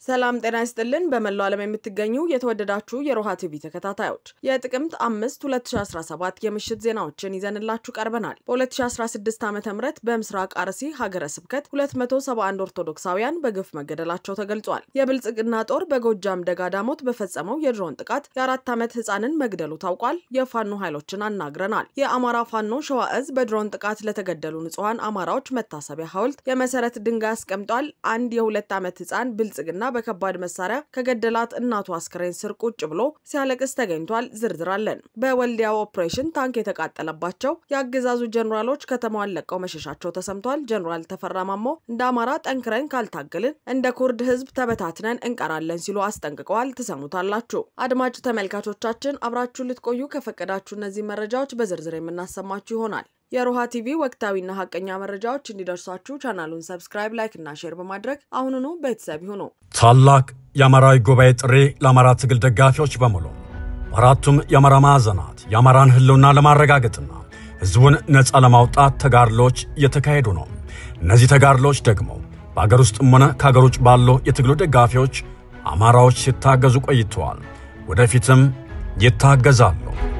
ሰላም ጤና ይስጥልን። በመላው ዓለም የምትገኙ የተወደዳችሁ የሮሃ ቲቪ ተከታታዮች የጥቅምት አምስት 2017 የምሽት ዜናዎችን ይዘንላችሁ ቀርበናል። በ2016 ዓ ም በምስራቅ አርሲ ሀገረ ስብከት 271 ኦርቶዶክሳውያን በግፍ መገደላቸው ተገልጿል። የብልጽግና ጦር በጎጃም ደጋዳሞት በፈጸመው የድሮን ጥቃት የአራት ዓመት ህፃንን መግደሉ ታውቋል። የፋኖ ኃይሎችን አናግረናል። የአማራ ፋኖ ሸዋ እዝ በድሮን ጥቃት ለተገደሉ ንጹሐን አማራዎች መታሰቢያ ሐውልት የመሰረት ድንጋይ አስቀምጧል። አንድ የሁለት ዓመት ህፃን ብልጽግና በከባድ መሳሪያ ከገደላት እናቱ አስክሬን ስር ቁጭ ብሎ ሲያለቅስ ተገኝቷል። ዝርዝር አለን። በወልዲያው ኦፕሬሽን ታንክ የተቃጠለባቸው የአገዛዙ ጀኔራሎች ከተማዋን ለቀው መሸሻቸው ተሰምቷል። ጀኔራል ተፈራ ማሞ እንደ አማራ ጠንክረን ካልታገልን እንደ ኩርድ ህዝብ ተበታትነን እንቀራለን ሲሉ አስጠንቅቀዋል። ትሰሙታላችሁ። አድማጭ ተመልካቾቻችን አብራችሁ ልትቆዩ ከፈቀዳችሁ እነዚህ መረጃዎች በዝርዝር የምናሰማችሁ ይሆናል። የሮሃ ቲቪ ወቅታዊና ሀቀኛ መረጃዎች እንዲደርሷችሁ ቻናሉን ሰብስክራይብ፣ ላይክ እና ሼር በማድረግ አሁኑኑ ቤተሰብ ይሁኑ። ታላቅ የአማራዊ ጉባኤ ጥሪ ለአማራ ትግል ደጋፊዎች በሙሉ በአራቱም የአማራ ማዕዘናት የአማራን ህልውና ለማረጋገጥና ህዝቡን ነፃ ለማውጣት ተጋድሎች እየተካሄዱ ነው። እነዚህ ተጋድሎች ደግሞ በአገር ውስጥም ሆነ ከአገር ውጭ ባሉ የትግሉ ደጋፊዎች አማራዎች ሲታገዙ ቆይተዋል። ወደፊትም ይታገዛሉ።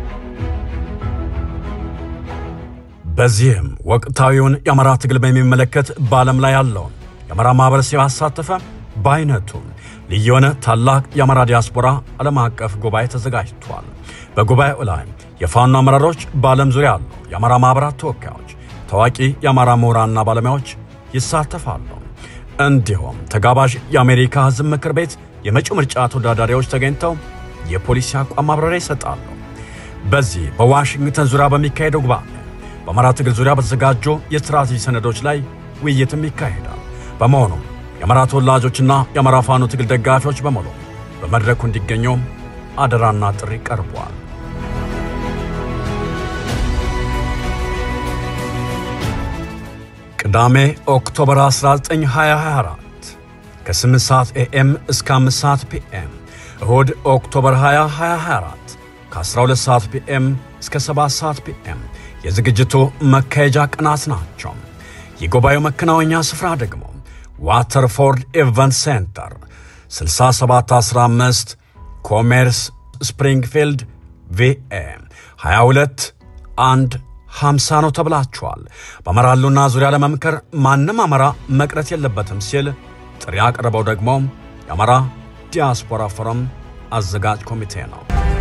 በዚህም ወቅታዊውን የአማራ ትግል በሚመለከት በዓለም ላይ ያለውን የአማራ ማህበረሰብ ያሳተፈ በአይነቱ ልዩ የሆነ ታላቅ የአማራ ዲያስፖራ ዓለም አቀፍ ጉባኤ ተዘጋጅቷል። በጉባኤው ላይ የፋኖ አመራሮች፣ በዓለም ዙሪያ ያሉ የአማራ ማኅበራት ተወካዮች፣ ታዋቂ የአማራ ምሁራንና ባለሙያዎች ይሳተፋሉ። እንዲሁም ተጋባዥ የአሜሪካ ሕዝብ ምክር ቤት የመጪው ምርጫ ተወዳዳሪዎች ተገኝተው የፖሊሲ አቋም ማብራሪያ ይሰጣሉ። በዚህ በዋሽንግተን ዙሪያ በሚካሄደው ጉባኤ በአማራ ትግል ዙሪያ በተዘጋጁ የስትራቴጂ ሰነዶች ላይ ውይይትም ይካሄዳል። በመሆኑም የአማራ ተወላጆችና የአማራ ፋኖ ትግል ደጋፊዎች በሙሉ በመድረኩ እንዲገኙ አደራና ጥሪ ቀርቧል። ቅዳሜ ኦክቶበር 19 2024 ከ8 ሰዓት ኤኤም እስከ 5 ሰዓት ፒኤም፣ እሁድ ኦክቶበር 20 2024 ከ12 ሰዓት ፒኤም እስከ 7 ሰዓት ፒኤም የዝግጅቱ መካሄጃ ቀናት ናቸው። የጉባኤው መከናወኛ ስፍራ ደግሞ ዋተርፎርድ ኢቨንት ሴንተር 6715 ኮሜርስ ስፕሪንግፊልድ ቪኤ 22 1 50 ነው ተብላችኋል። በአማራ ህልውና ዙሪያ ለመምከር ማንም አማራ መቅረት የለበትም ሲል ጥሪ ያቀረበው ደግሞ የአማራ ዲያስፖራ ፎረም አዘጋጅ ኮሚቴ ነው።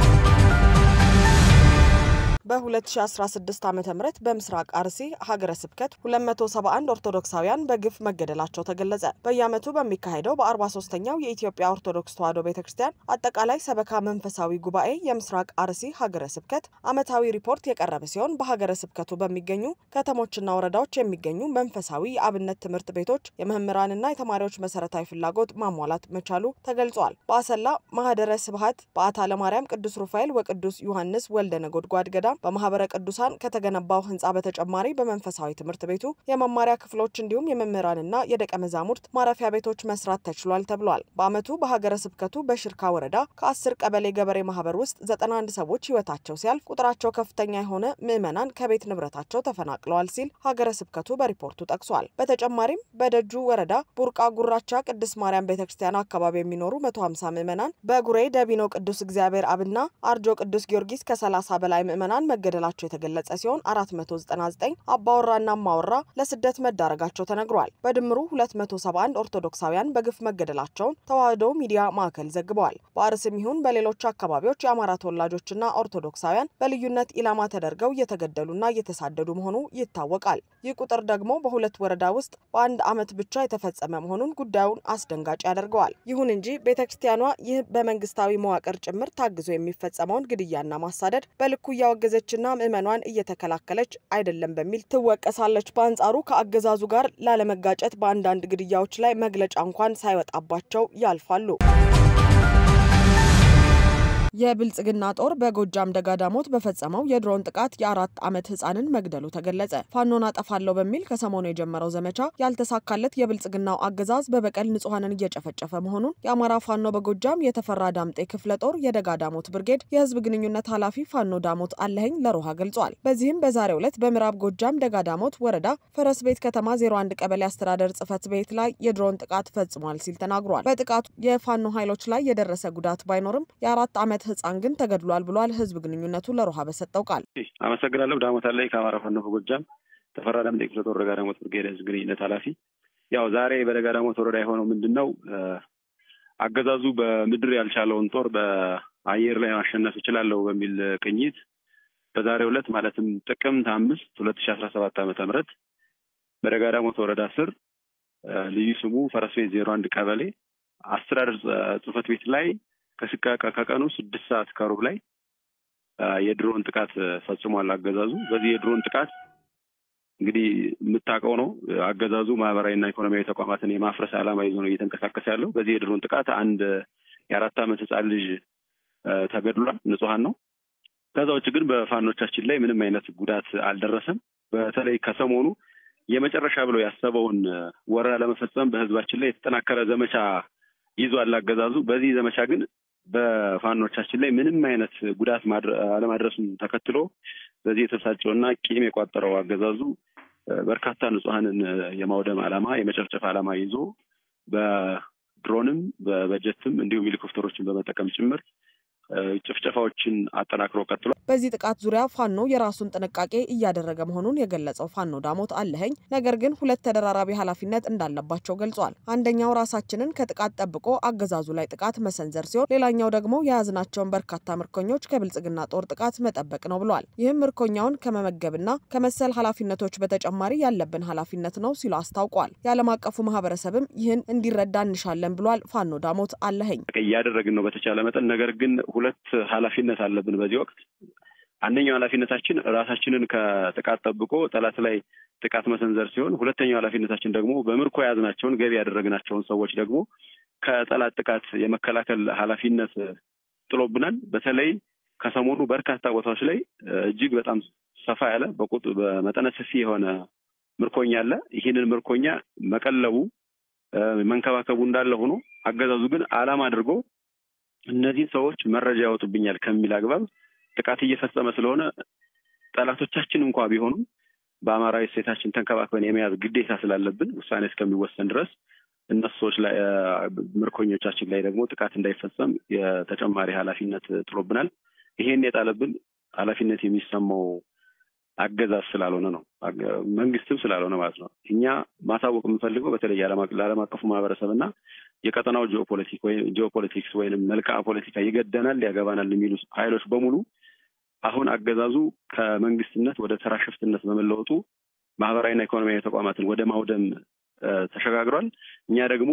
በ2016 ዓ ም በምስራቅ አርሲ ሀገረ ስብከት 271 ኦርቶዶክሳውያን በግፍ መገደላቸው ተገለጸ። በየዓመቱ በሚካሄደው በ43ኛው የኢትዮጵያ ኦርቶዶክስ ተዋሕዶ ቤተ ክርስቲያን አጠቃላይ ሰበካ መንፈሳዊ ጉባኤ የምስራቅ አርሲ ሀገረ ስብከት ዓመታዊ ሪፖርት የቀረበ ሲሆን በሀገረ ስብከቱ በሚገኙ ከተሞችና ወረዳዎች የሚገኙ መንፈሳዊ የአብነት ትምህርት ቤቶች የመምህራንና የተማሪዎች መሰረታዊ ፍላጎት ማሟላት መቻሉ ተገልጿል። በአሰላ ማህደረ ስብሐት በአታ ለማርያም ቅዱስ ሩፋኤል ወቅዱስ ዮሐንስ ወልደ ነጎድጓድ ገዳም በማህበረ ቅዱሳን ከተገነባው ህንፃ በተጨማሪ በመንፈሳዊ ትምህርት ቤቱ የመማሪያ ክፍሎች እንዲሁም የመምህራንና የደቀ መዛሙርት ማረፊያ ቤቶች መስራት ተችሏል ተብሏል። በዓመቱ በሀገረ ስብከቱ በሽርካ ወረዳ ከአስር ቀበሌ ገበሬ ማህበር ውስጥ 91 ሰዎች ህይወታቸው ሲያልፍ ቁጥራቸው ከፍተኛ የሆነ ምዕመናን ከቤት ንብረታቸው ተፈናቅለዋል ሲል ሀገረ ስብከቱ በሪፖርቱ ጠቅሷል። በተጨማሪም በደጁ ወረዳ ቡርቃ ጉራቻ ቅድስት ማርያም ቤተ ክርስቲያን አካባቢ የሚኖሩ 150 ምዕመናን በጉሬ ደቢኖ ቅዱስ እግዚአብሔር አብና አርጆ ቅዱስ ጊዮርጊስ ከ30 በላይ ምዕመናን መገደላቸው የተገለጸ ሲሆን 499 አባወራና ማወራ ለስደት መዳረጋቸው ተነግሯል። በድምሩ 271 ኦርቶዶክሳውያን በግፍ መገደላቸውን ተዋሕዶ ሚዲያ ማዕከል ዘግበዋል። በአርሲም ይሁን በሌሎች አካባቢዎች የአማራ ተወላጆችና ኦርቶዶክሳውያን በልዩነት ኢላማ ተደርገው እየተገደሉና እየተሳደዱ መሆኑ ይታወቃል። ይህ ቁጥር ደግሞ በሁለት ወረዳ ውስጥ በአንድ ዓመት ብቻ የተፈጸመ መሆኑን ጉዳዩን አስደንጋጭ ያደርገዋል። ይሁን እንጂ ቤተ ክርስቲያኗ ይህ በመንግስታዊ መዋቅር ጭምር ታግዞ የሚፈጸመውን ግድያና ማሳደድ በልኩ እያወገዘችና ምዕመኗን እየተከላከለች አይደለም በሚል ትወቀሳለች። በአንጻሩ ከአገዛዙ ጋር ላለመጋጨት በአንዳንድ ግድያዎች ላይ መግለጫ እንኳን ሳይወጣባቸው ያልፋሉ። የብልጽግና ጦር በጎጃም ደጋዳሞት በፈጸመው የድሮን ጥቃት የአራት ዓመት ህፃንን መግደሉ ተገለጸ። ፋኖን አጠፋለሁ በሚል ከሰሞኑ የጀመረው ዘመቻ ያልተሳካለት የብልጽግናው አገዛዝ በበቀል ንጹሐንን እየጨፈጨፈ መሆኑን የአማራ ፋኖ በጎጃም የተፈራ ዳምጤ ክፍለ ጦር የደጋዳሞት ብርጌድ የህዝብ ግንኙነት ኃላፊ ፋኖ ዳሞት አለኸኝ ለሮሃ ገልጿል። በዚህም በዛሬው ዕለት በምዕራብ ጎጃም ደጋዳሞት ወረዳ ፈረስ ቤት ከተማ 01 ቀበሌ አስተዳደር ጽህፈት ቤት ላይ የድሮን ጥቃት ፈጽሟል ሲል ተናግሯል። በጥቃቱ የፋኖ ኃይሎች ላይ የደረሰ ጉዳት ባይኖርም የአራት ዓመት ህፃን ግን ተገድሏል ብሏል። ህዝብ ግንኙነቱ ለሮሃ በሰጠው ቃል አመሰግናለሁ። ዳሞት አለኝ ከአማራ ፋኖ በጎጃም ተፈራ ዳምጤ ክፍለ ጦር ደጋዳሞት ብርጌድ ህዝብ ግንኙነት ኃላፊ። ያው ዛሬ በደጋዳሞት ወረዳ የሆነው ምንድን ነው? አገዛዙ በምድር ያልቻለውን ጦር በአየር ላይ ማሸነፍ እችላለሁ በሚል ቅኝት በዛሬው ዕለት ማለትም ጥቅምት አምስት ሁለት ሺ አስራ ሰባት ዓመተ ምህረት በደጋዳሞት ወረዳ ስር ልዩ ስሙ ፈረስ ቤት ዜሮ አንድ ቀበሌ አስተዳደር ጽህፈት ቤት ላይ ከቀኑ ስድስት ሰዓት ከሩብ ላይ የድሮን ጥቃት ፈጽሟል አገዛዙ። በዚህ የድሮን ጥቃት እንግዲህ የምታውቀው ነው አገዛዙ ማህበራዊና ኢኮኖሚያዊ ተቋማትን የማፍረስ ዓላማ ይዞ ነው እየተንቀሳቀሰ ያለው። በዚህ የድሮን ጥቃት አንድ የአራት ዓመት ህፃን ልጅ ተገድሏል፣ ንጹሐን ነው። ከዛ ውጭ ግን በፋኖቻችን ላይ ምንም አይነት ጉዳት አልደረሰም። በተለይ ከሰሞኑ የመጨረሻ ብሎ ያሰበውን ወረራ ለመፈጸም በህዝባችን ላይ የተጠናከረ ዘመቻ ይዟል አገዛዙ። በዚህ ዘመቻ ግን በፋኖቻችን ላይ ምንም አይነት ጉዳት አለማድረሱን ተከትሎ በዚህ የተበሳጨውና ቂም የቋጠረው አገዛዙ በርካታ ንጹሐንን የማውደም ዓላማ የመጨፍጨፍ ዓላማ ይዞ በድሮንም በበጀትም እንዲሁም ሄሊኮፕተሮችን በመጠቀም ጭምር ጭፍጨፋዎችን አጠናክሮ ቀጥሏል። በዚህ ጥቃት ዙሪያ ፋኖ የራሱን ጥንቃቄ እያደረገ መሆኑን የገለጸው ፋኖ ዳሞት አለኸኝ ነገር ግን ሁለት ተደራራቢ ኃላፊነት እንዳለባቸው ገልጿል። አንደኛው ራሳችንን ከጥቃት ጠብቆ አገዛዙ ላይ ጥቃት መሰንዘር ሲሆን፣ ሌላኛው ደግሞ የያዝናቸውን በርካታ ምርኮኞች ከብልጽግና ጦር ጥቃት መጠበቅ ነው ብሏል። ይህም ምርኮኛውን ከመመገብና ከመሰል ኃላፊነቶች በተጨማሪ ያለብን ኃላፊነት ነው ሲሉ አስታውቋል። የዓለም አቀፉ ማህበረሰብም ይህን እንዲረዳ እንሻለን ብሏል። ፋኖ ዳሞት አለኸኝ እያደረግን ነው በተቻለ መጠን ነገር ግን ሁለት ኃላፊነት አለብን በዚህ ወቅት። አንደኛው ኃላፊነታችን ራሳችንን ከጥቃት ጠብቆ ጠላት ላይ ጥቃት መሰንዘር ሲሆን፣ ሁለተኛው ኃላፊነታችን ደግሞ በምርኮ የያዝናቸውን ገቢ ያደረግናቸውን ሰዎች ደግሞ ከጠላት ጥቃት የመከላከል ኃላፊነት ጥሎብናል። በተለይ ከሰሞኑ በርካታ ቦታዎች ላይ እጅግ በጣም ሰፋ ያለ በቁጥ በመጠነ ሰፊ የሆነ ምርኮኛ አለ። ይህንን ምርኮኛ መቀለቡ መንከባከቡ እንዳለ ሆኖ አገዛዙ ግን ዓላማ አድርጎ እነዚህን ሰዎች መረጃ ያወጡብኛል ከሚል አግባብ ጥቃት እየፈጸመ ስለሆነ ጠላቶቻችን እንኳ ቢሆኑም በአማራዊ እሴታችን ተንከባክበን የመያዝ ግዴታ ስላለብን ውሳኔ እስከሚወሰን ድረስ እነሱ ሰዎች ላይ ምርኮኞቻችን ላይ ደግሞ ጥቃት እንዳይፈጸም የተጨማሪ ኃላፊነት ጥሎብናል። ይሄን የጣለብን ኃላፊነት የሚሰማው አገዛዝ ስላልሆነ ነው፣ መንግስትም ስላልሆነ ማለት ነው። እኛ ማሳወቅ የምንፈልገው በተለይ ለዓለም አቀፉ ማህበረሰብ እና የቀጠናው ጂኦፖለቲክ ወይም ጂኦፖለቲክስ ወይም መልክዓ ፖለቲካ ይገደናል፣ ያገባናል የሚሉ ኃይሎች በሙሉ አሁን አገዛዙ ከመንግስትነት ወደ ተራ ሽፍትነት በመለወጡ ማህበራዊና ኢኮኖሚያዊ ተቋማትን ወደ ማውደም ተሸጋግሯል። እኛ ደግሞ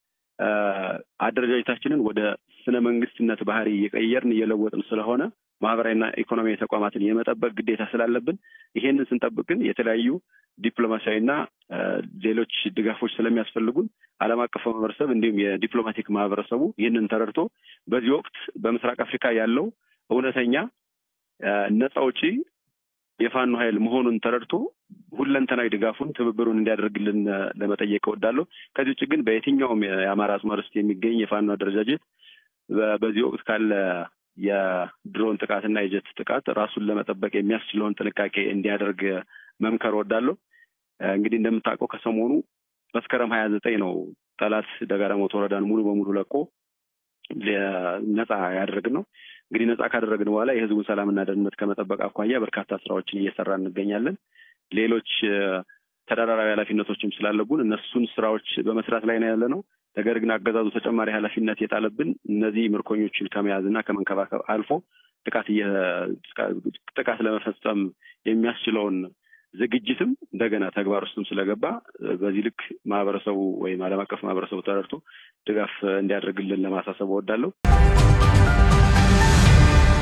አደረጃጀታችንን ወደ ስነ መንግስትነት ባህሪ እየቀየርን እየለወጥን ስለሆነ ማህበራዊና ኢኮኖሚያዊ ተቋማትን የመጠበቅ ግዴታ ስላለብን ይሄንን ስንጠብቅ ግን የተለያዩ ዲፕሎማሲያዊና ሌሎች ድጋፎች ስለሚያስፈልጉን ዓለም አቀፍ ማህበረሰብ እንዲሁም የዲፕሎማቲክ ማህበረሰቡ ይህንን ተረድቶ በዚህ ወቅት በምስራቅ አፍሪካ ያለው እውነተኛ ነፃ አውጪ የፋኖ ኃይል መሆኑን ተረድቶ ሁለንተናዊ ድጋፉን ትብብሩን እንዲያደርግልን ለመጠየቅ እወዳለሁ። ከዚህ ውጭ ግን በየትኛውም የአማራ አጽመር ውስጥ የሚገኝ የፋኖ አደረጃጀት በዚህ ወቅት ካለ የድሮን ጥቃትና የጀት ጥቃት ራሱን ለመጠበቅ የሚያስችለውን ጥንቃቄ እንዲያደርግ መምከር እወዳለሁ። እንግዲህ እንደምታውቀው ከሰሞኑ መስከረም ሀያ ዘጠኝ ነው ጠላት ደጋዳሞት ወረዳን ሙሉ በሙሉ ለቆ ነፃ ያደረግን ነው። እንግዲህ ነፃ ካደረግን በኋላ የህዝቡን ሰላምና ደህንነት ከመጠበቅ አኳያ በርካታ ስራዎችን እየሰራ እንገኛለን። ሌሎች ተደራራቢ ኃላፊነቶችም ስላለቡን እነሱን ስራዎች በመስራት ላይ ነው ያለ ነው። ነገር ግን አገዛዙ ተጨማሪ ኃላፊነት የጣለብን እነዚህ ምርኮኞችን ከመያዝና ከመንከባከብ አልፎ ጥቃት ጥቃት ለመፈጸም የሚያስችለውን ዝግጅትም እንደገና ተግባር ውስጥም ስለገባ በዚህ ልክ ማህበረሰቡ ወይም ዓለም አቀፍ ማህበረሰቡ ተረድቶ ድጋፍ እንዲያደርግልን ለማሳሰብ እወዳለሁ።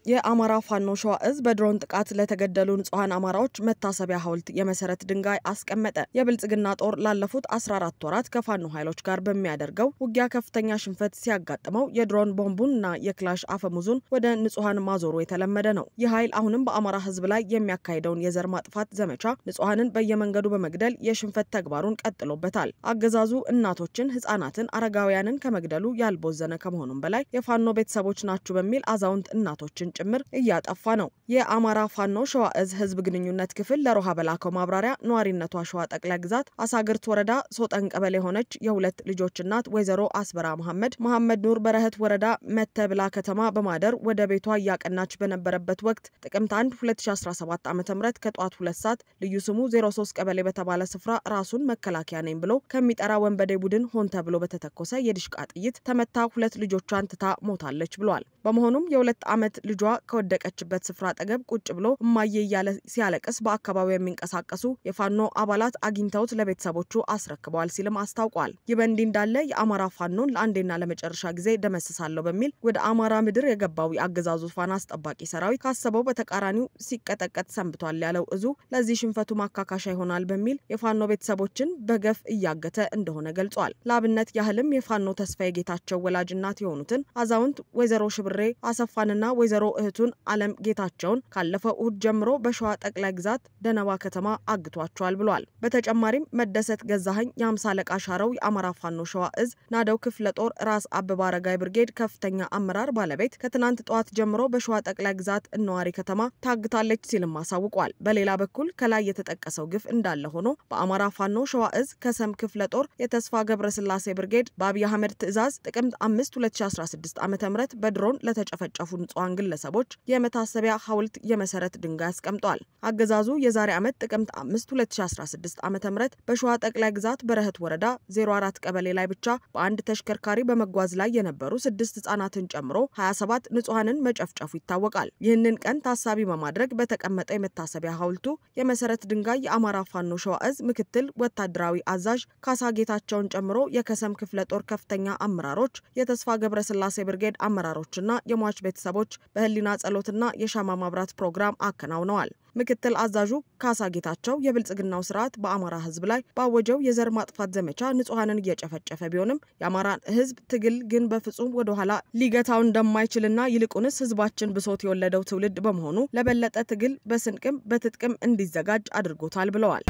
የአማራ ፋኖ ሸዋ እዝ በድሮን ጥቃት ለተገደሉ ንጹሐን አማራዎች መታሰቢያ ሐውልት የመሰረት ድንጋይ አስቀመጠ። የብልጽግና ጦር ላለፉት 14 ወራት ከፋኖ ኃይሎች ጋር በሚያደርገው ውጊያ ከፍተኛ ሽንፈት ሲያጋጥመው የድሮን ቦምቡን እና የክላሽ አፈሙዙን ወደ ንጹሐን ማዞሩ የተለመደ ነው። ይህ ኃይል አሁንም በአማራ ሕዝብ ላይ የሚያካሂደውን የዘር ማጥፋት ዘመቻ ንጹሐንን በየመንገዱ በመግደል የሽንፈት ተግባሩን ቀጥሎበታል። አገዛዙ እናቶችን፣ ህጻናትን፣ አረጋውያንን ከመግደሉ ያልቦዘነ ከመሆኑም በላይ የፋኖ ቤተሰቦች ናችሁ በሚል አዛውንት እናቶችን ጭምር እያጠፋ ነው። የአማራ ፋኖ ሸዋ እዝ ህዝብ ግንኙነት ክፍል ለሮሃ በላከው ማብራሪያ ነዋሪነቷ ሸዋ ጠቅላይ ግዛት አሳግርት ወረዳ ሶጠን ቀበሌ የሆነች የሁለት ልጆች እናት ወይዘሮ አስበራ መሐመድ መሐመድ ኑር በረህት ወረዳ መተብላ ከተማ በማደር ወደ ቤቷ እያቀናች በነበረበት ወቅት ጥቅምት 1 2017 ዓ ም ከጠዋት ሁለት ሰዓት ልዩ ስሙ 03 ቀበሌ በተባለ ስፍራ ራሱን መከላከያ ነኝ ብሎ ከሚጠራ ወንበዴ ቡድን ሆን ተብሎ በተተኮሰ የድሽቃ ጥይት ተመታ ሁለት ልጆቿን ትታ ሞታለች ብሏል። በመሆኑም የሁለት ዓመት ልጇ ከወደቀችበት ስፍራ አጠገብ ቁጭ ብሎ እማዬ እያለ ሲያለቅስ በአካባቢው የሚንቀሳቀሱ የፋኖ አባላት አግኝተውት ለቤተሰቦቹ አስረክበዋል ሲልም አስታውቋል። ይህ በእንዲህ እንዳለ የአማራ ፋኖን ለአንዴና ለመጨረሻ ጊዜ ደመስሳለሁ በሚል ወደ አማራ ምድር የገባው የአገዛዙ ፋና አስጠባቂ ሰራዊት ካሰበው በተቃራኒው ሲቀጠቀጥ ሰንብቷል ያለው እዙ ለዚህ ሽንፈቱ ማካካሻ ይሆናል በሚል የፋኖ ቤተሰቦችን በገፍ እያገተ እንደሆነ ገልጿል። ለአብነት ያህልም የፋኖ ተስፋዬ ጌታቸው ወላጅ እናት የሆኑትን አዛውንት ወይዘሮ ሽብሬ አሰፋንና ወይዘሮ እህቱን አለም ጌታቸውን ካለፈው እሁድ ጀምሮ በሸዋ ጠቅላይ ግዛት ደነባ ከተማ አግቷቸዋል ብሏል። በተጨማሪም መደሰት ገዛኸኝ የአምሳ አለቃ ሻረው የአማራ ፋኖ ሸዋ እዝ ናደው ክፍለ ጦር ራስ አበባ አረጋይ ብርጌድ ከፍተኛ አመራር ባለቤት ከትናንት ጠዋት ጀምሮ በሸዋ ጠቅላይ ግዛት እነዋሪ ከተማ ታግታለች ሲልም አሳውቋል። በሌላ በኩል ከላይ የተጠቀሰው ግፍ እንዳለ ሆኖ በአማራ ፋኖ ሸዋ እዝ ከሰም ክፍለ ጦር የተስፋ ገብረስላሴ ብርጌድ በአብይ አህመድ ትዕዛዝ ጥቅምት 5 2016 ዓ ም በድሮን ለተጨፈጨፉ ንጹሐን ግለሰቦች የመታሰቢያ ሐውልት የመሰረት ድንጋይ አስቀምጧል። አገዛዙ የዛሬ ዓመት ጥቅምት 5 2016 ዓ ም በሸዋ ጠቅላይ ግዛት በረህት ወረዳ 04 ቀበሌ ላይ ብቻ በአንድ ተሽከርካሪ በመጓዝ ላይ የነበሩ ስድስት ህጻናትን ጨምሮ 27 ንጹሐንን መጨፍጨፉ ይታወቃል። ይህንን ቀን ታሳቢ በማድረግ በተቀመጠ የመታሰቢያ ሐውልቱ የመሰረት ድንጋይ የአማራ ፋኖ ሸዋ እዝ ምክትል ወታደራዊ አዛዥ ካሳ ጌታቸውን ጨምሮ የከሰም ክፍለ ጦር ከፍተኛ አመራሮች፣ የተስፋ ገብረስላሴ ብርጌድ አመራሮችና የሟች ቤተሰቦች በህሊና ጸሎትና የሻማ ማብራት ፕሮግራም አከናውነዋል። ምክትል አዛዡ ካሳ ጌታቸው የብልጽግናው ስርዓት በአማራ ህዝብ ላይ ባወጀው የዘር ማጥፋት ዘመቻ ንጹሐንን እየጨፈጨፈ ቢሆንም የአማራን ህዝብ ትግል ግን በፍጹም ወደኋላ ሊገታው እንደማይችልና ይልቁንስ ህዝባችን ብሶት የወለደው ትውልድ በመሆኑ ለበለጠ ትግል በስንቅም በትጥቅም እንዲዘጋጅ አድርጎታል ብለዋል።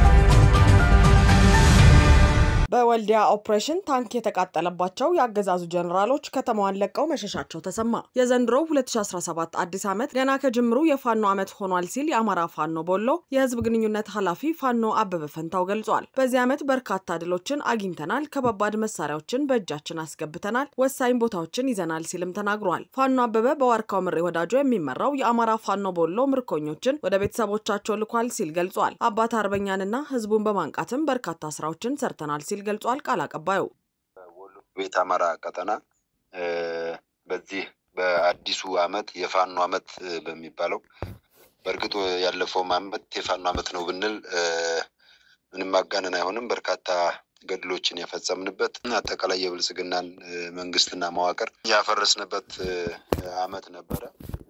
በወልዲያ ኦፕሬሽን ታንክ የተቃጠለባቸው የአገዛዙ ጀኔራሎች ከተማዋን ለቀው መሸሻቸው ተሰማ። የዘንድሮው 2017 አዲስ ዓመት ገና ከጅምሩ የፋኖ ዓመት ሆኗል ሲል የአማራ ፋኖ ቦሎ የህዝብ ግንኙነት ኃላፊ ፋኖ አበበ ፈንታው ገልጿል። በዚህ ዓመት በርካታ ድሎችን አግኝተናል፣ ከባባድ መሳሪያዎችን በእጃችን አስገብተናል፣ ወሳኝ ቦታዎችን ይዘናል ሲልም ተናግሯል። ፋኖ አበበ በዋርካው ምሬ ወዳጆ የሚመራው የአማራ ፋኖ ቦሎ ምርኮኞችን ወደ ቤተሰቦቻቸው ልኳል ሲል ገልጿል። አባት አርበኛንና ህዝቡን በማንቃትም በርካታ ስራዎችን ሰርተናል ሲል ገልጿል። ቃል አቀባዩ ወሎ ቤት አማራ ቀጠና በዚህ በአዲሱ አመት የፋኖ አመት በሚባለው በእርግጥ ያለፈውም አመት የፋኖ አመት ነው ብንል ምንም ማጋነን አይሆንም። በርካታ ገድሎችን የፈጸምንበት አጠቃላይ የብልጽግናን መንግስትና መዋቅር ያፈረስንበት አመት ነበረ።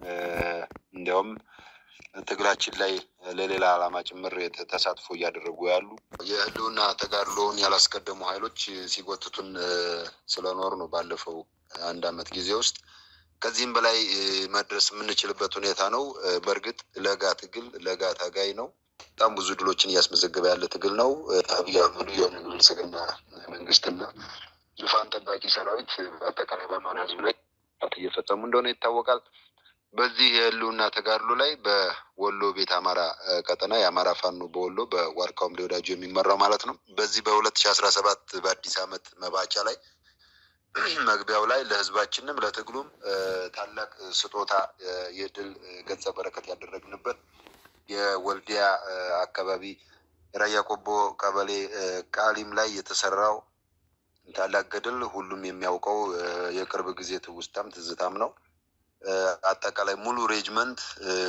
እንዲያውም ትግላችን ላይ ለሌላ ዓላማ ጭምር ተሳትፎ እያደረጉ ያሉ የህልውና ተጋድሎውን ያላስቀደሙ ኃይሎች ሲጎትቱን ስለኖር ነው ባለፈው አንድ አመት ጊዜ ውስጥ ከዚህም በላይ መድረስ የምንችልበት ሁኔታ ነው። በእርግጥ ለጋ ትግል ለጋ ታጋይ ነው። በጣም ብዙ ድሎችን እያስመዘገበ ያለ ትግል ነው። አብይ አህመዱ የብልጽግና መንግስትና ዙፋን ጠባቂ ሰራዊት በአጠቃላይ በአማራ ህዝብ ላይ እየፈጸሙ እንደሆነ ይታወቃል። በዚህ የህልውና ተጋድሎ ላይ በወሎ ቤት አማራ ቀጠና የአማራ ፋኖ በወሎ በዋርካው ምሬ ወዳጁ የሚመራው ማለት ነው። በዚህ በሁለት ሺ አስራ ሰባት በአዲስ አመት መባቻ ላይ መግቢያው ላይ ለህዝባችንም ለትግሉም ታላቅ ስጦታ የድል ገጸ በረከት ያደረግንበት የወልዲያ አካባቢ ራያ ቆቦ ቀበሌ ቃሊም ላይ የተሰራው ታላቅ ገድል ሁሉም የሚያውቀው የቅርብ ጊዜ ትውስታም ትዝታም ነው። አጠቃላይ ሙሉ ሬጅመንት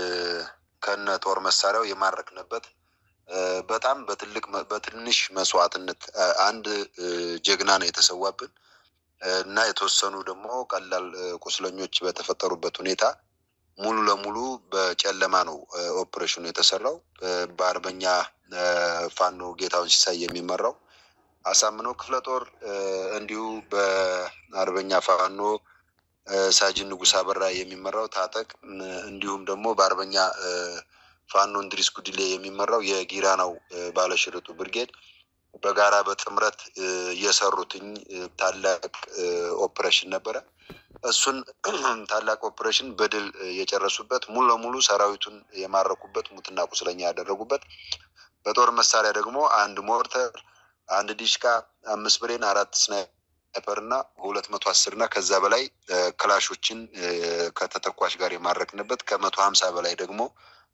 ከነ ጦር መሳሪያው የማረክንበት በጣም በትልቅ በትንሽ መስዋዕትነት አንድ ጀግና ነው የተሰዋብን እና የተወሰኑ ደግሞ ቀላል ቁስለኞች በተፈጠሩበት ሁኔታ ሙሉ ለሙሉ በጨለማ ነው ኦፕሬሽኑ የተሰራው። በአርበኛ ፋኖ ጌታውን ሲሳይ የሚመራው አሳምነው ክፍለ ጦር እንዲሁ በአርበኛ ፋኖ ሳጅን ንጉስ አበራ የሚመራው ታጠቅ እንዲሁም ደግሞ በአርበኛ ፋኖ እንድሪስ ጉድሌ የሚመራው የጊራናው ባለሽርጡ ብርጌድ በጋራ በጥምረት የሰሩትኝ ታላቅ ኦፕሬሽን ነበረ። እሱን ታላቅ ኦፕሬሽን በድል የጨረሱበት ሙሉ ለሙሉ ሰራዊቱን የማረኩበት ሙትና ቁስለኛ ያደረጉበት በጦር መሳሪያ ደግሞ አንድ ሞርተር፣ አንድ ዲሽቃ፣ አምስት ብሬን፣ አራት ስናይፐር እና ሁለት መቶ አስር እና ከዛ በላይ ክላሾችን ከተተኳሽ ጋር የማረክንበት ከመቶ ሀምሳ በላይ ደግሞ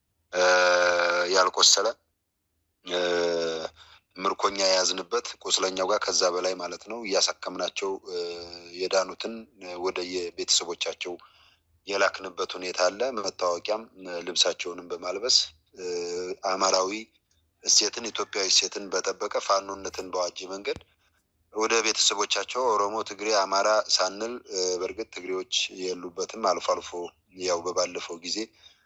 ያልቆሰለ ምርኮኛ የያዝንበት ቁስለኛው ጋር ከዛ በላይ ማለት ነው እያሳከምናቸው የዳኑትን ወደ የቤተሰቦቻቸው የላክንበት ሁኔታ አለ። መታወቂያም ልብሳቸውንም በማልበስ አማራዊ እሴትን ኢትዮጵያዊ እሴትን በጠበቀ ፋኖነትን በዋጀ መንገድ ወደ ቤተሰቦቻቸው ኦሮሞ፣ ትግሬ፣ አማራ ሳንል በእርግጥ ትግሬዎች የሉበትም። አልፎ አልፎ ያው በባለፈው ጊዜ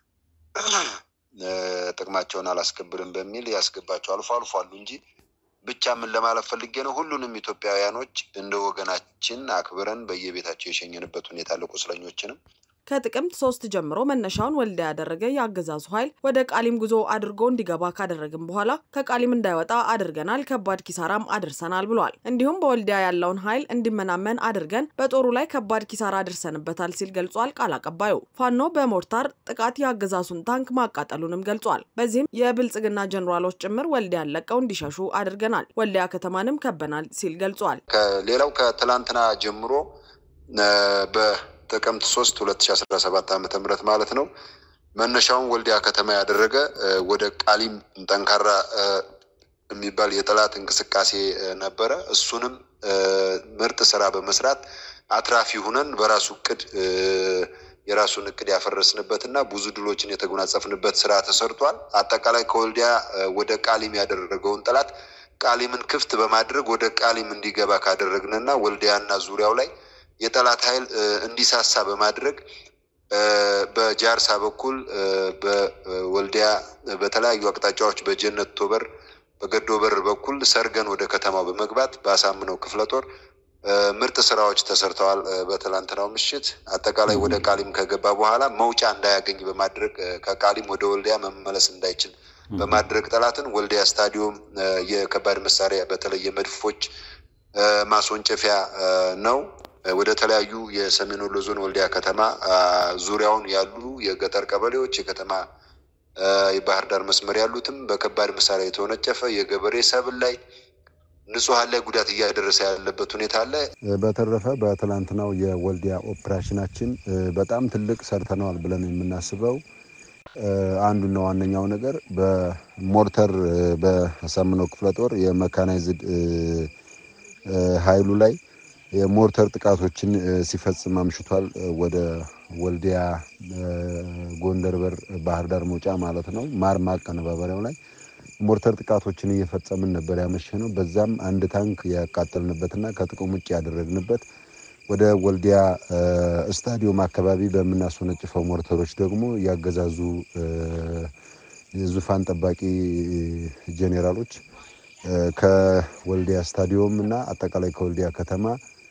ጥቅማቸውን አላስከብርም በሚል ያስገባቸው አልፎ አልፎ አሉ እንጂ ብቻ ምን ለማለት ፈልጌ ነው፣ ሁሉንም ኢትዮጵያውያኖች እንደ ወገናችን አክብረን በየቤታቸው የሸኘንበት ሁኔታ አለ። ቁስለኞችንም ከጥቅምት ሶስት ጀምሮ መነሻውን ወልዲያ ያደረገ የአገዛዙ ኃይል ወደ ቃሊም ጉዞ አድርጎ እንዲገባ ካደረግን በኋላ ከቃሊም እንዳይወጣ አድርገናል፣ ከባድ ኪሳራም አድርሰናል ብሏል። እንዲሁም በወልዲያ ያለውን ኃይል እንዲመናመን አድርገን በጦሩ ላይ ከባድ ኪሳራ አድርሰንበታል ሲል ገልጿል። ቃል አቀባዩ ፋኖ በሞርታር ጥቃት የአገዛዙን ታንክ ማቃጠሉንም ገልጿል። በዚህም የብልጽግና ጀኔራሎች ጭምር ወልዲያን ለቀው እንዲሸሹ አድርገናል፣ ወልዲያ ከተማንም ከበናል ሲል ገልጿል። ሌላው ከትላንትና ጀምሮ ጥቅምት ሶስት ሁለት ሺ አስራ ሰባት ዓመተ ምህረት ማለት ነው መነሻውን ወልዲያ ከተማ ያደረገ ወደ ቃሊም ጠንካራ የሚባል የጠላት እንቅስቃሴ ነበረ። እሱንም ምርጥ ስራ በመስራት አትራፊ ሁነን በራሱ እቅድ የራሱን እቅድ ያፈረስንበት እና ብዙ ድሎችን የተጎናጸፍንበት ስራ ተሰርቷል። አጠቃላይ ከወልዲያ ወደ ቃሊም ያደረገውን ጠላት ቃሊምን ክፍት በማድረግ ወደ ቃሊም እንዲገባ ካደረግንና ወልዲያና ዙሪያው ላይ የጠላት ኃይል እንዲሳሳ በማድረግ በጃርሳ በኩል በወልዲያ በተለያዩ አቅጣጫዎች በጀነት ቶበር በገዶ በር በኩል ሰርገን ወደ ከተማው በመግባት በአሳምነው ክፍለ ጦር ምርጥ ስራዎች ተሰርተዋል። በትላንትናው ምሽት አጠቃላይ ወደ ቃሊም ከገባ በኋላ መውጫ እንዳያገኝ በማድረግ ከቃሊም ወደ ወልዲያ መመለስ እንዳይችል በማድረግ ጠላትን ወልዲያ ስታዲዮም የከባድ መሳሪያ በተለይ የመድፎች ማስወንጨፊያ ነው። ወደ ተለያዩ የሰሜን ወሎ ዞን ወልዲያ ከተማ ዙሪያውን ያሉ የገጠር ቀበሌዎች የከተማ የባህር ዳር መስመር ያሉትም በከባድ መሳሪያ የተወነጨፈ የገበሬ ሰብል ላይ ንጹሐን ላይ ጉዳት እያደረሰ ያለበት ሁኔታ አለ። በተረፈ በትላንትናው የወልዲያ ኦፕሬሽናችን በጣም ትልቅ ሰርተነዋል ብለን የምናስበው አንዱና ዋነኛው ነገር በሞርተር በአሳምነው ክፍለ ጦር የመካናይዝድ ኃይሉ ላይ የሞርተር ጥቃቶችን ሲፈጽም አምሽቷል። ወደ ወልዲያ ጎንደር በር ባህር ዳር መውጫ ማለት ነው ማር ማቀነባበሪያው ላይ ሞርተር ጥቃቶችን እየፈጸምን ነበር ያመሸ ነው። በዛም አንድ ታንክ ያቃጠልንበትና ከጥቅም ውጭ ያደረግንበት ወደ ወልዲያ ስታዲዮም አካባቢ በምናስወነጭፈው ሞርተሮች ደግሞ ያገዛዙ ዙፋን ጠባቂ ጄኔራሎች ከወልዲያ ስታዲዮም እና አጠቃላይ ከወልዲያ ከተማ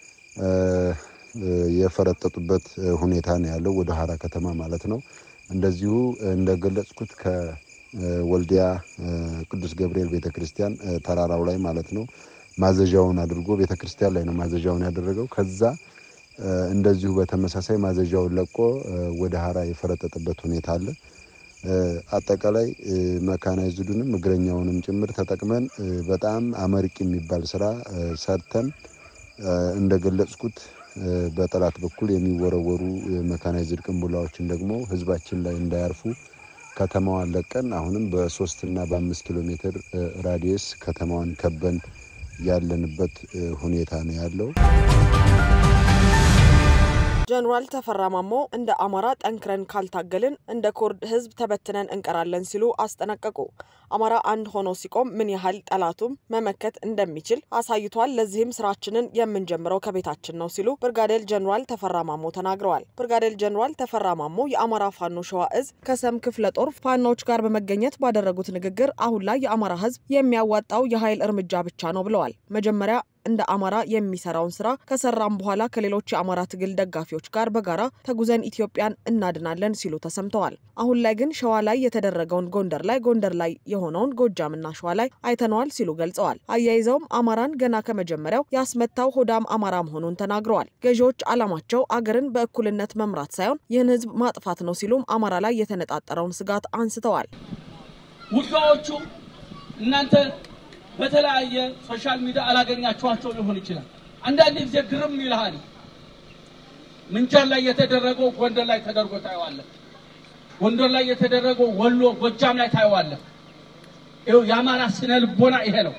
የፈረጠጡበት ሁኔታ ነው ያለው፣ ወደ ሀራ ከተማ ማለት ነው። እንደዚሁ እንደገለጽኩት ከወልዲያ ቅዱስ ገብርኤል ቤተክርስቲያን ተራራው ላይ ማለት ነው ማዘዣውን አድርጎ ቤተክርስቲያን ላይ ነው ማዘዣውን ያደረገው። ከዛ እንደዚሁ በተመሳሳይ ማዘዣውን ለቆ ወደ ሀራ የፈረጠጠበት ሁኔታ አለ። አጠቃላይ መካናይዝዱንም እግረኛውንም ጭምር ተጠቅመን በጣም አመርቂ የሚባል ስራ ሰርተን እንደገለጽኩት በጠላት በኩል የሚወረወሩ መካናይዝድ ቅንቡላዎችን ደግሞ ህዝባችን ላይ እንዳያርፉ ከተማዋን ለቀን አሁንም በሶስት እና በአምስት ኪሎ ሜትር ራዲየስ ከተማዋን ከበን ያለንበት ሁኔታ ነው ያለው። ጀኔራል ተፈራ ማሞ እንደ አማራ ጠንክረን ካልታገልን እንደ ኩርድ ህዝብ ተበትነን እንቀራለን ሲሉ አስጠነቀቁ። አማራ አንድ ሆኖ ሲቆም ምን ያህል ጠላቱም መመከት እንደሚችል አሳይቷል። ለዚህም ስራችንን የምንጀምረው ከቤታችን ነው ሲሉ ብርጋዴር ጀኔራል ተፈራ ማሞ ተናግረዋል። ብርጋዴር ጀኔራል ተፈራ ማሞ የአማራ ፋኖ ሸዋ እዝ ከሰም ክፍለ ጦር ፋኖዎች ጋር በመገኘት ባደረጉት ንግግር አሁን ላይ የአማራ ህዝብ የሚያዋጣው የኃይል እርምጃ ብቻ ነው ብለዋል። መጀመሪያ እንደ አማራ የሚሰራውን ስራ ከሰራም በኋላ ከሌሎች የአማራ ትግል ደጋፊዎች ጋር በጋራ ተጉዘን ኢትዮጵያን እናድናለን ሲሉ ተሰምተዋል። አሁን ላይ ግን ሸዋ ላይ የተደረገውን ጎንደር ላይ፣ ጎንደር ላይ የሆነውን ጎጃምና ሸዋ ላይ አይተነዋል ሲሉ ገልጸዋል። አያይዘውም አማራን ገና ከመጀመሪያው ያስመታው ሆዳም አማራ መሆኑን ተናግረዋል። ገዢዎች ዓላማቸው አገርን በእኩልነት መምራት ሳይሆን ይህን ህዝብ ማጥፋት ነው ሲሉም አማራ ላይ የተነጣጠረውን ስጋት አንስተዋል። ውጊያዎቹ እናንተ በተለያየ ሶሻል ሚዲያ አላገኛችኋቸው ሊሆን ይችላል። አንዳንድ ጊዜ ግርም ይልሃል። ምንቸር ላይ የተደረገው ጎንደር ላይ ተደርጎ ታየዋለህ። ጎንደር ላይ የተደረገው ወሎ፣ ጎጃም ላይ ታየዋለህ። ይኸው የአማራ ስነ ልቦና ይሄ ነው።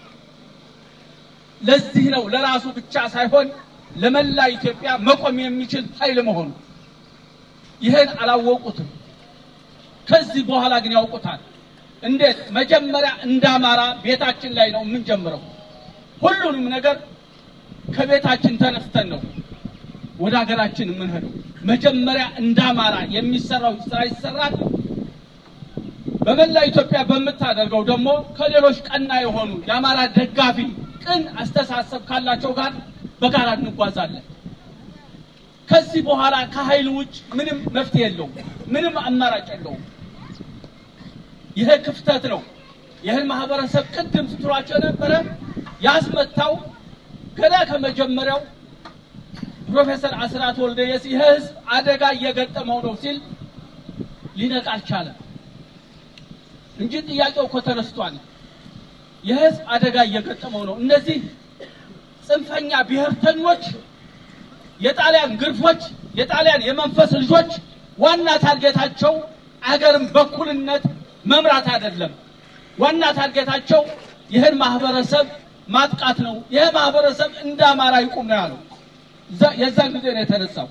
ለዚህ ነው ለራሱ ብቻ ሳይሆን ለመላ ኢትዮጵያ መቆም የሚችል ኃይል መሆኑ። ይህን አላወቁትም። ከዚህ በኋላ ግን ያውቁታል። እንዴት? መጀመሪያ እንደ አማራ ቤታችን ላይ ነው የምንጀምረው። ሁሉንም ነገር ከቤታችን ተነስተን ነው ወደ ሀገራችን የምንሄደው። መጀመሪያ እንደ አማራ የሚሰራው ስራ ይሰራል። በመላ ኢትዮጵያ በምታደርገው ደግሞ ከሌሎች ቀና የሆኑ የአማራ ደጋፊ ቅን አስተሳሰብ ካላቸው ጋር በጋራ እንጓዛለን። ከዚህ በኋላ ከኃይል ውጭ ምንም መፍትሄ የለውም፣ ምንም አማራጭ የለውም። ይሄ ክፍተት ነው። ይህን ማህበረሰብ ቅድም ስትሏቸው የነበረ ያስመታው ገና ከመጀመሪያው ፕሮፌሰር አስራት ወልደየስ ይህ ህዝብ አደጋ እየገጠመው ነው ሲል ሊነቃ አልቻለም እንጂ ጥያቄው እኮ ተነስቷል። የህዝብ አደጋ እየገጠመው ነው። እነዚህ ጽንፈኛ ብሔርተኞች፣ የጣሊያን ግርፎች፣ የጣሊያን የመንፈስ ልጆች ዋና ታርጌታቸው አገርን በኩልነት መምራት አይደለም። ዋና ታርጌታቸው ይህን ማህበረሰብ ማጥቃት ነው። ይህ ማህበረሰብ እንደ አማራ ይቁም ነው ያለው። የዛን ጊዜ ነው የተነሳው።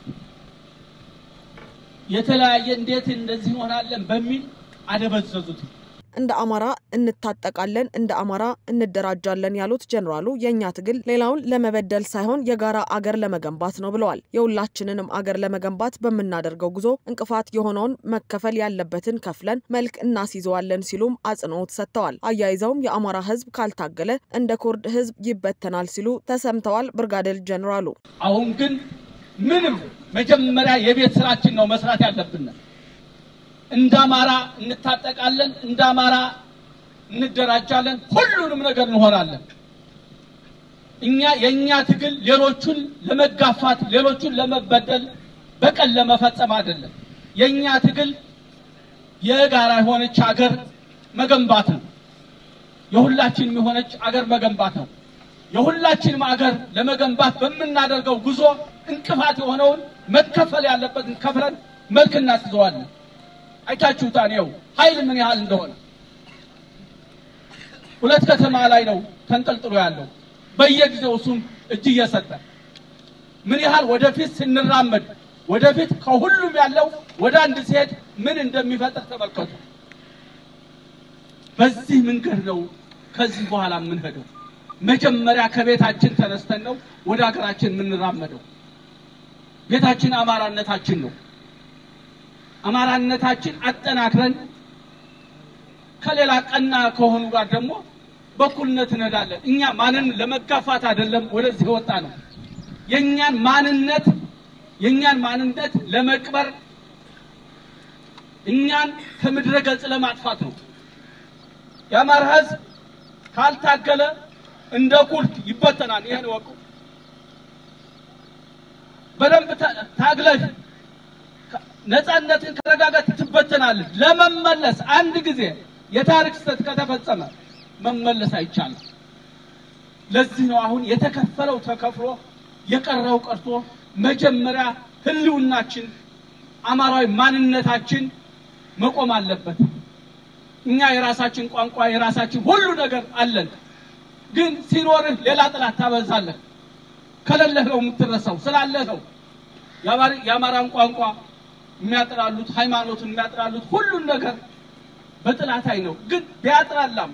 የተለያየ እንዴት እንደዚህ እንሆናለን በሚል አደበዘዙት። እንደ አማራ እንታጠቃለን፣ እንደ አማራ እንደራጃለን ያሉት ጀኔራሉ የእኛ ትግል ሌላውን ለመበደል ሳይሆን የጋራ አገር ለመገንባት ነው ብለዋል። የሁላችንንም አገር ለመገንባት በምናደርገው ጉዞ እንቅፋት የሆነውን መከፈል ያለበትን ከፍለን መልክ እናስይዘዋለን ሲሉም አጽንኦት ሰጥተዋል። አያይዘውም የአማራ ህዝብ ካልታገለ እንደ ኩርድ ህዝብ ይበተናል ሲሉ ተሰምተዋል። ብርጋዴር ጀኔራሉ አሁን ግን ምንም መጀመሪያ የቤት ስራችን ነው መስራት ያለብን እንደ አማራ እንታጠቃለን፣ እንደ አማራ እንደራጃለን፣ ሁሉንም ነገር እንሆናለን። እኛ የእኛ ትግል ሌሎቹን ለመጋፋት ሌሎቹን ለመበደል በቀል ለመፈጸም አይደለም። የእኛ ትግል የጋራ የሆነች አገር መገንባት ነው። የሁላችንም የሆነች አገር መገንባት ነው። የሁላችንም አገር ለመገንባት በምናደርገው ጉዞ እንቅፋት የሆነውን መከፈል ያለበትን ከፍለን መልክ እናስይዘዋለን። አይታችሁታል። ይኸው ኃይል ምን ያህል እንደሆነ ሁለት ከተማ ላይ ነው ተንጠልጥሎ ያለው። በየጊዜው እሱም እጅ እየሰጠ ምን ያህል ወደፊት ስንራመድ ወደፊት ከሁሉም ያለው ወደ አንድ ሲሄድ ምን እንደሚፈጥር ተመልከቱ። በዚህ መንገድ ነው ከዚህ በኋላ የምንሄደው። መጀመሪያ ከቤታችን ተነስተን ነው ወደ ሀገራችን የምንራመደው። ቤታችን አማራነታችን ነው። አማራነታችን አጠናክረን ከሌላ ቀና ከሆኑ ጋር ደግሞ በኩልነት እንሄዳለን። እኛ ማንን ለመጋፋት አይደለም ወደዚህ የወጣ ነው። የእኛን ማንነት የእኛን ማንነት ለመቅበር እኛን ከምድረ ገጽ ለማጥፋት ነው። የአማራ ሕዝብ ካልታገለ እንደ ኩርድ ይበተናል። ይሄን ወቁ። በደንብ ታግለህ ነፃነትን ከረጋጋት ትበተናለች። ለመመለስ አንድ ጊዜ የታሪክ ስህተት ከተፈጸመ መመለስ አይቻልም። ለዚህ ነው አሁን የተከፈለው ተከፍሎ የቀረው ቀርቶ መጀመሪያ ህልውናችን አማራዊ ማንነታችን መቆም አለበት። እኛ የራሳችን ቋንቋ የራሳችን ሁሉ ነገር አለን። ግን ሲኖርህ ሌላ ጥላት ታበዛለህ። ከሌለህ ነው የምትረሳው። ስላለህ ነው የአማራን ቋንቋ የሚያጥላሉት፣ ሃይማኖቱን የሚያጥላሉት ሁሉን ነገር በጥላት አይ ነው። ግን ቢያጥላላም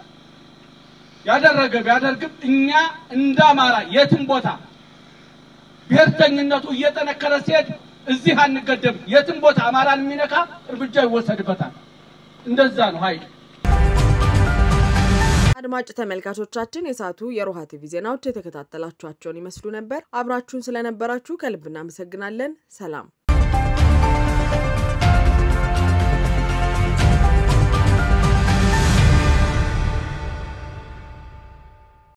ያደረገ ቢያደርግም እኛ እንደ አማራ የትም ቦታ ብሔርተኝነቱ እየጠነከረ ሲሄድ እዚህ አንገደብ። የትም ቦታ አማራን የሚነካ እርምጃ ይወሰድበታል። እንደዛ ነው ኃይል። አድማጭ ተመልካቾቻችን የሰዓቱ የሮሃ ቲቪ ዜናዎች የተከታተላችኋቸውን ይመስሉ ነበር። አብራችሁን ስለነበራችሁ ከልብ እናመሰግናለን። ሰላም